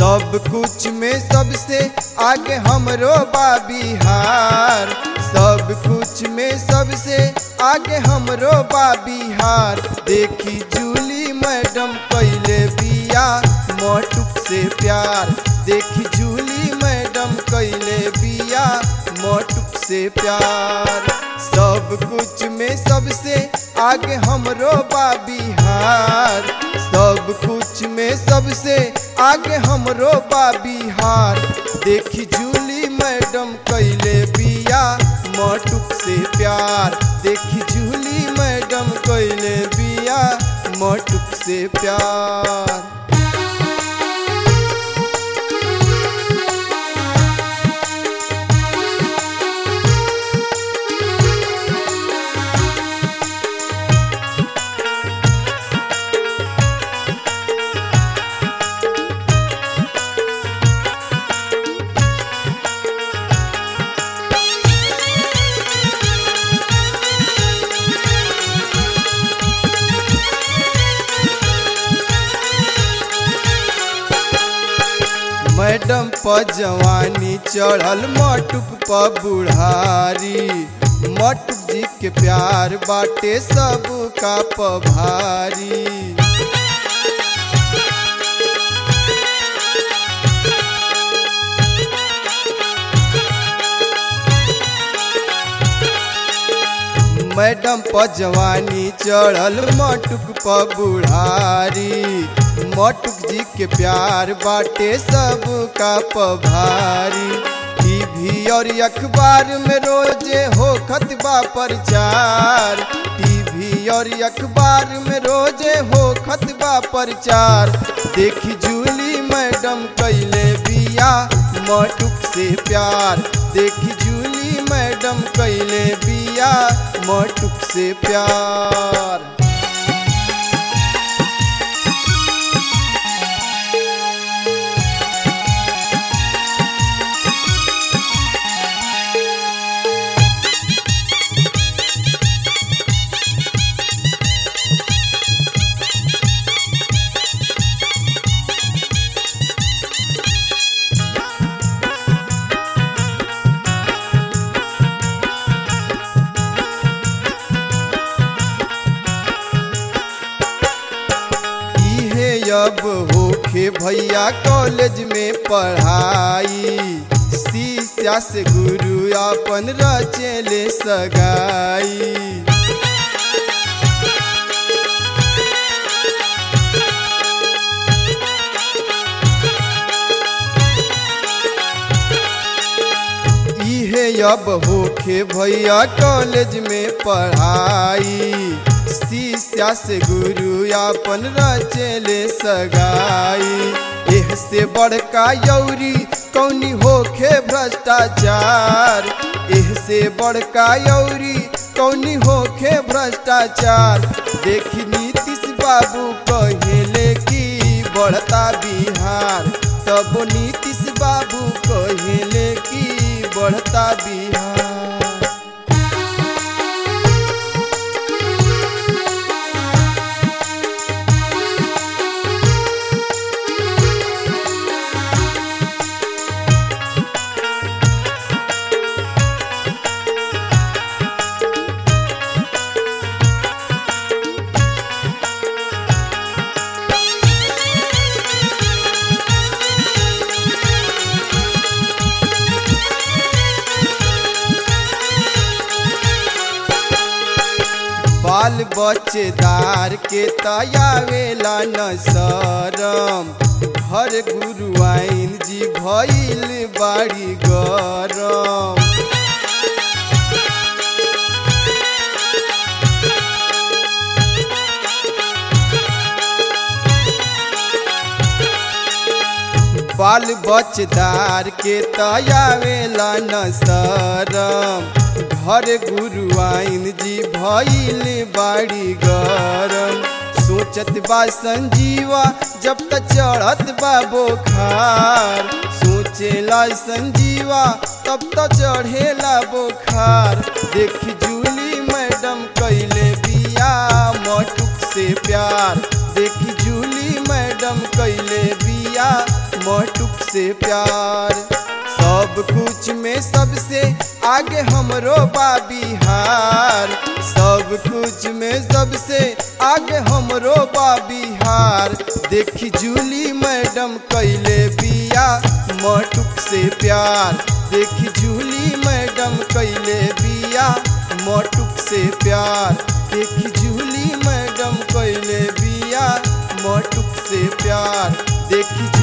सब कुछ में सबसे आगे हमरो बा बिहार सब कुछ में सबसे आगे हमरो बा बिहार देखी जूली मैडम कैले बिया मोटुक से प्यार देखी जूली मैडम कैले बिया मोटुक से प्यार सब कुछ में सबसे आगे हमरो बा बिहार सब कुछ में सबसे आगे हमरो बा बिहार देखी जूली मैडम कैले बिया मोटुक से प्यार देखी जूली मैडम कैले बिया मोटुक से प्यार मैडम प जवानी चढ़ल मटुक प बुढ़ारी मटुक जी के प्यार बाटे सब का पभारी मैडम प जवानी चढ़ल मटुक प बुढ़ारी मटुक जी के प्यार बाटे सब का पभारी टीवी और अखबार में रोजे हो खतबा प्रचार टीवी और अखबार में रोजे हो खतबा प्रचार देखी जूली मैडम कैले बिया मटुक से प्यार देखी जूली मैडम कैले बिया मटुक से प्यार इहे अब होखे भैया कॉलेज में पढ़ाई शीशा से गुरु अपन रचेले सगाई इहे अब होखे भैया कॉलेज में पढ़ाई शीशा से गुरु अपन रचेले सगाई एह से बड़का यौरी कौनी होखे भ्रष्टाचार एह से बड़का यौरी कौनी होखे भ्रष्टाचार देखी नीतीश बाबू कहेले की बढ़ता बिहार तब नीतीश बाबू कहेले की बढ़ता बिहार बाल बच्चेदार के तयावेला न शरम घर गुरु आइन जी भइल बाड़ी गरम बाल बच्चेदार के तयावेला न शरम घर गुरु आइन जी भइल बाड़ी गरम सोचत बा संजीवा जब तक चढ़त बा बोखार सोचेला संजीवा तब तक चढ़ेला बोखार देखी जूली मैडम कैले बिया मटुक से प्यार देखी जूली मैडम कैले बिया मटुक से प्यार सब कुछ में सबसे आगे हमरो बा बिहार सब कुछ में सबसे आगे हमरो बा बिहार देखी जूली मैडम कैले बिया मटुक से प्यार देखी जूली मैडम कैले बिया मटुक से प्यार देखी जूली मैडम कैले बिया मटुक से प्यार देखी